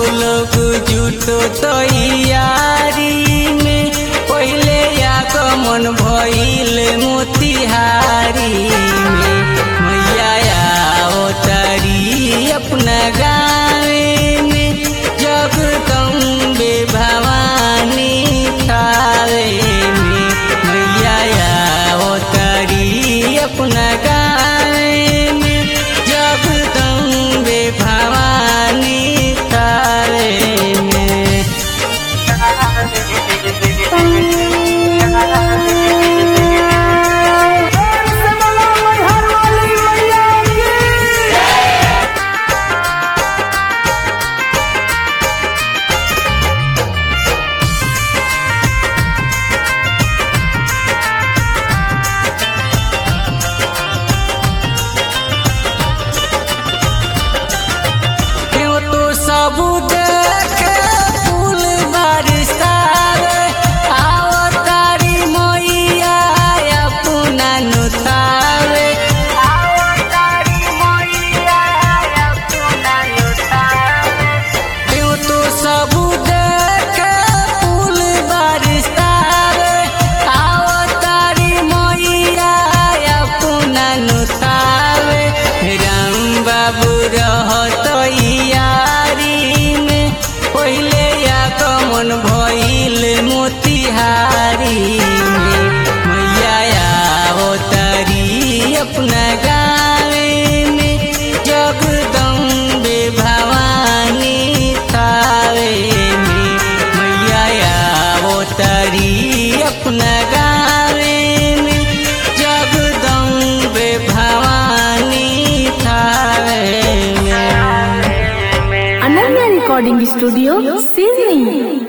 लोग जुटो तैयारी में पहले आगमन भइल मोतिहारी में मैया अवतारी अपना गावे में जगदम्बे भवानी थावे में मैया अवतारी अपना गावे में जगदम्बे भवानी थावे में क्यों तो सब देखे फूल बरसावे आओ तारी मैया अपना नुतावे आओ तारी मैया अपना नुतावे क्यों तो सब देखे फूल बरसावे आओ तारी मैया अपना नुतावे राम बाबू रहत यारी में पहले आगमन भइल मोतिहारी में मैया अवतारी अपना गावे में जगदम्बे भवानी थावे में मैया अवतारी अपना गावे में जगदम्बे भवानी थावे में अनन्या रिकॉर्डिंग स्टूडियो सिडनी